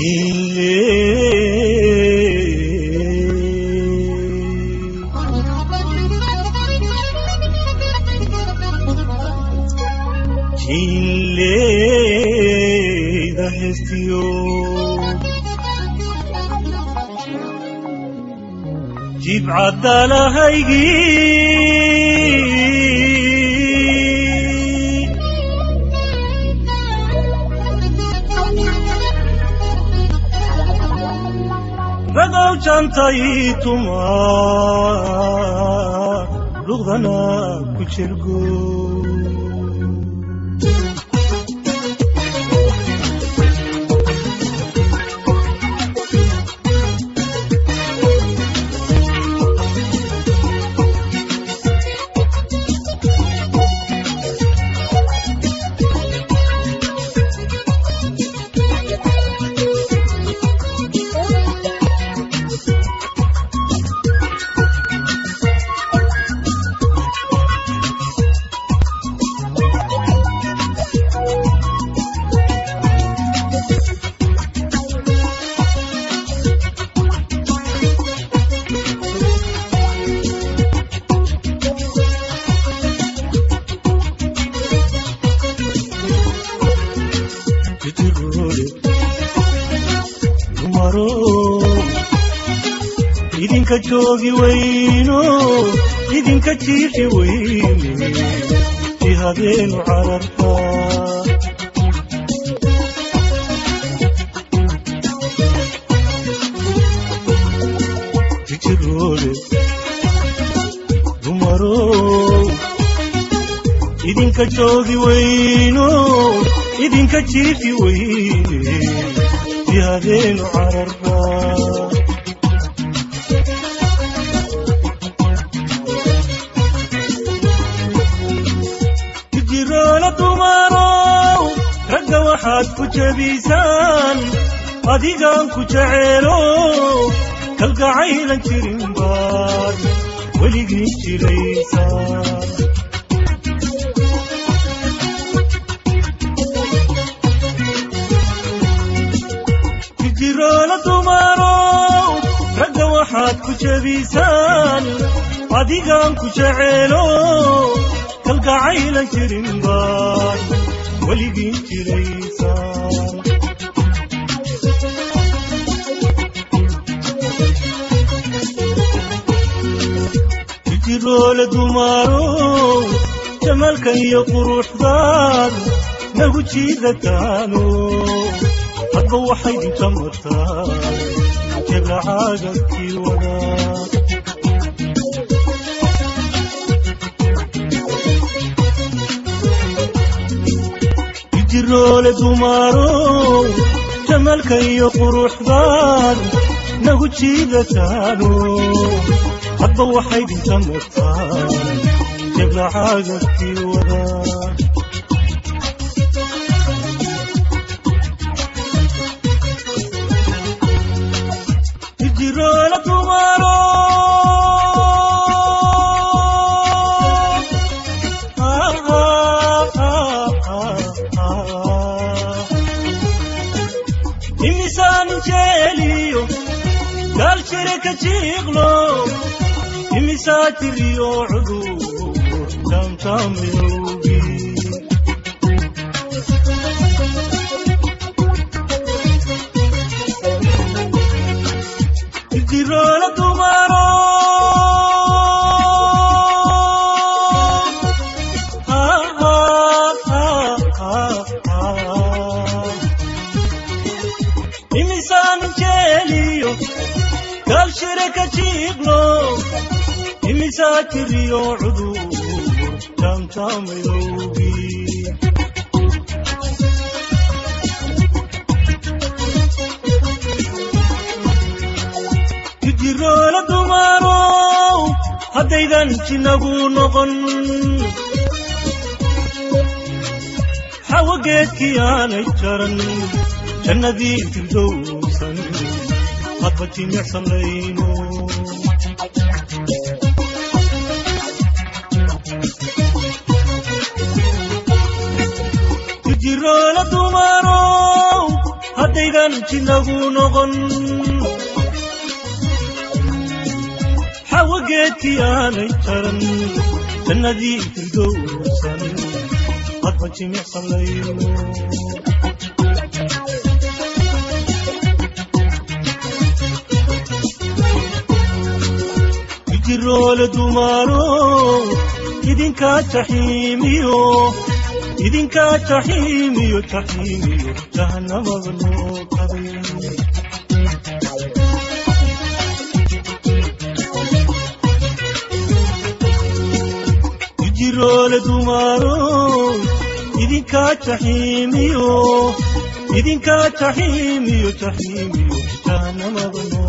jiinle jiinleyda heestiyo jibcadalahaygii ragow jantay tuma luqdana ku jirgo jitirole dumaro idinka joogi weyno idinka jiifi weyne jihadeenu cararta jitirole dumaro idinka joogi weyno idinka jiifi weyne jihadeenu cararta jiroole dumarow ragga waxaad ku jebisaan adigaan ku jeceelo kalgacaylan jirin baad weligii jiraysaan jiroole dumarow ragga waxaad ku jebisaan adigaan ku jeceelo kalgacaylan jirin baad weligii jiraysaan jiroole dumarow jamalkan iyo quruxdaan nagu jiidataano hadba waxay dinta martaa jebracaagadkii wadaa jiroole dumarow jamalka iyo quruxdaan nagu jiidataano hadba waxay dinta martaa jebracaagadkii wadaa jiroole dumaro imisaan jeeliyo gaalshire ka jiiqlo imisaa jiriyo cudur tamtamyowgi jiroole dumaro imisaan jeeliyo galshire ka jiiqlo imisaa jiriyo cudur tamtamayowgi jiroole dumarow haddaydan jinagu noqon xawageedkii aanay jaran jannadii firdowsan hadba jimicsanayno jiroole dumarow haddaydan jinagu noqon xawageedkii aanay jaran jannadii firdowsan hadba jimicsalayno jiroole dumaaro idinkaa jaxiimiyo idinkaa jaxiimiyo jaxiimiyo jahannamada noo qaday jiroole dumaaro idinkaa jaxiimiyo idinkaa jaxiimiyo jaxiimiyo jahannamada noo